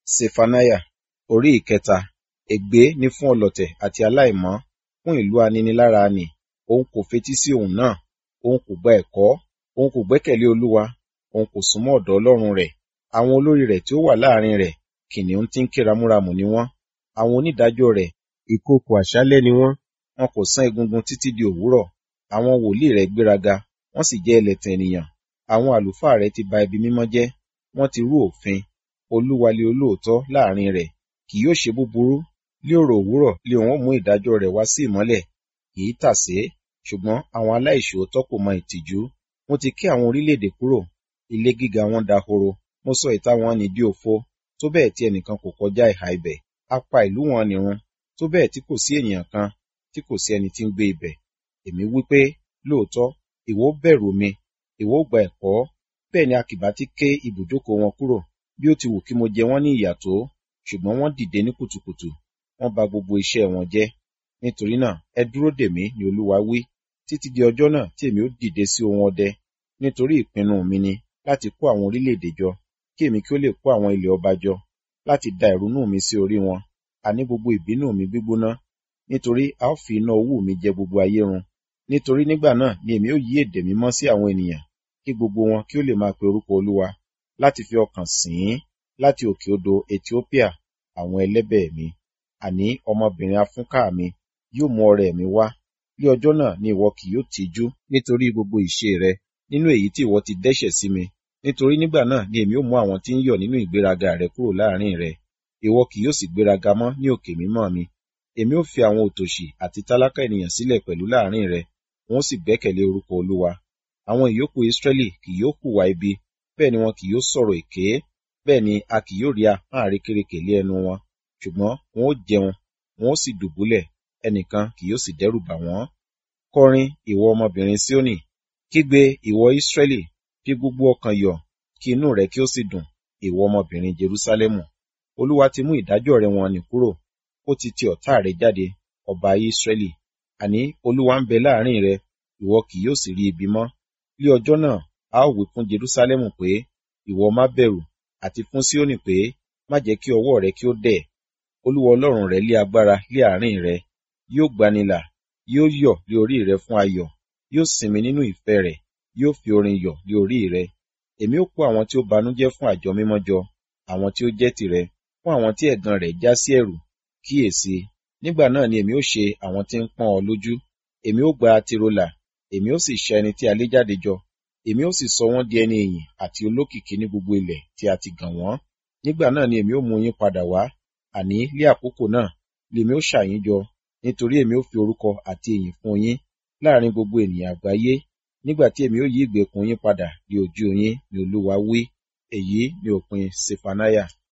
Sefaniah orí ìkẹta. Ègbé ni fún ọlọ̀tẹ̀ àti aláìmọ́, fún ìlú aninilára nì. Òun kò fetí sí ohùn náà, òun kò gba ẹ̀kọ́, òun kò gbẹ́kẹ̀lé Olúwa, òun kò súnmọ́ ọ̀dọ̀ Ọlọ́run rẹ̀. Àwọn olórí rẹ̀ tí ó wà láàrin rẹ̀, kìnnìún tí ń ké ramúramù ni wọ́n. Àwọn onídàájọ́ rẹ̀, ìkookò àṣálẹ́ ni wọ́n. Wọn kò sán egungun títí di òwúrọ̀. Àwọn wòlíì rẹ̀ gbéraga, wọ́n sì jẹ́ ẹlẹ̀tàn ènìyàn. Àwọn àlùfáà rẹ̀ ti ba ibi mímọ́ jẹ́, wọ́n ti rú òfin. Olúwa lé olóòótọ́ láàrin rẹ̀, kì yóò ṣe búburú. Ní òrò òwúrọ̀ lé òun ó mú ìdájọ́ rẹ̀ wá sí ìmọ́lẹ̀, kì í tàsé. Ṣùgbọ́n àwọn aláìṣòótọ́ kò mọ ìtìjú. Mo ti ké àwọn orílẹ̀-èdè kúrò, ilé gíga wọn dahoro. Mo sọ ìta wọn nì di òfo, tó bẹ́ẹ̀ tí ẹnìkan kò kọjá ìhà ibẹ̀. A pa ìlú wọn nì run, tó bẹ́ẹ̀ tí kò sí ènìyàn kan, tí kò sí ẹni tí ń gbé ibẹ̀. Èmi wí pé, lóòótọ́, ìwọ ó bẹ̀rù mi, ìwọ ó gba ẹ̀kọ́. Bẹ́ẹ̀ ni a kì bá ti ké ibùjókòó wọn kúrò, bí ó ti wù kí mo jẹ wọ́n ní ìyà tó. Ṣùgbọ́n wọ́n dìde ní kùtùkùtù, wọ́n ba gbogbo iṣẹ́ wọn jẹ́. Nítorí náà, ẹ dúró dè mí, ni Olúwa wí, títí di ọjọ́ náà tí èmi ó dìde sí ohun ọdẹ. Nítorí ìpinnu mi ni láti kó àwọn orílẹ̀-èdè jọ, kí èmi kí ó lè kó àwọn ilẹ̀ ọba jọ, láti da ìrunú mi sí orí wọn, àní gbogbo ìbínú mi gbígbóná. Nítorí a ó fi iná owú mi jẹ gbogbo ayé run. Nítorí nígbà náà ni èmi ó yí èdè mímọ́ sí àwọn ènìyàn, kí gbogbo wọn kí ó lè máa pe orúkọ Olúwa, láti fi ọkàn sìn ín, láti òkè odò Etiópíà, àwọn ẹlẹ́bẹ̀ mi. Àní ọmọbìnrin afúnká mi yóò mú ọrẹ mi wá. Ní ọjọ́ náà ni ìwọ kì yóò tijú nítorí gbogbo ìṣe rẹ, nínú èyí tí ìwọ ti dẹ́ṣẹ̀ sí mi. Nítorí nígbà náà ni èmi ó mú àwọn tí ń yọ̀ nínú ìgbéraga rẹ kúrò láàrin rẹ. Ìwọ kì yóò sì gbéraga mọ́ ní òkè mímọ́ mi. Èmi ó fi àwọn òtòṣì àti tálákà ènìyàn sílẹ̀ pẹ̀lú láàrin rẹ, wọn ó sì gbẹ́kẹ̀lé orúkọ Olúwa. Àwọn ìyókù Israẹli kì yóò hùwà ibi, bẹ́ẹ̀ ni wọn kì yóò sọ̀rọ̀ èké, bẹ́ẹ̀ ni a kì yóò rí ahọ́n àrékérekè lé ẹnu wọn. Ṣùgbọ́n wọn ó jẹun, wọn ó sì dùbúlẹ̀, ẹnìkan kì yóò sì dẹ́rù bà wọ́n. Kọrin, ìwọ ọmọbìnrin Síónì, kígbe, ìwọ Israẹli, fi gbogbo ọkàn yọ̀, kí inú rẹ kí ó sì dùn, ìwọ ọmọbìnrin Jerúsálẹ́mù. Olúwa ti mú ìdájọ́ rẹ wọ̀n-ọn-nì kúrò, ó ti ti ọ̀tá rẹ jáde, ọba Israẹli. Àní Olúwa ń bẹ láàrin rẹ, ìwọ kì yóò sì rí ibi mọ́. Ní ọjọ́ náà, a ó wí fún Jerúsálẹ́mù pé, ìwọ má bẹ̀rù, àti fún Síónì pé, má jẹ́ kí ọwọ́ rẹ kí ó dẹ̀. Olúwa Ọlọ́run rẹ lé agbára lé àárín rẹ, yóò gbanilà, yóò yọ̀ lé orí rẹ fún ayọ̀, yóò sinmi nínú ìfẹ́ rẹ̀, yóò fi orin yọ̀ lé orí rẹ. Èmi ó kó àwọn tí ó banújẹ́ fún àjọ mímọ́ jọ, àwọn tí ó jẹ́ tìrẹ, fún àwọn tí ẹ̀gàn rẹ̀ já sí ẹ̀rù. Kíyèsi, nígbà náà ni èmi ó ṣe àwọn tí ń pọ́n ọ lójú. Èmi ó gba tirólà, èmi ó sì ṣa ẹni tí a lé jáde jọ. Èmi ó sì sọ wọ́n di ẹni ìyìn àti olókìkí ní gbogbo ilẹ̀ tí a ti gàn wọ́n. Nígbà náà ni èmi ó mú yín padà wá, àní lé àkókò náà lèmi ó ṣà yín jọ, nítorí èmi ó fi orúkọ àti ìyìn fún yín láàrin gbogbo ènìyàn àgbáyé. Nígbà tí èmi ó yí ìgbèkùn yín padà ní ojú yín, ni Olúwa wí. Èyí ni òpin Sefaniah.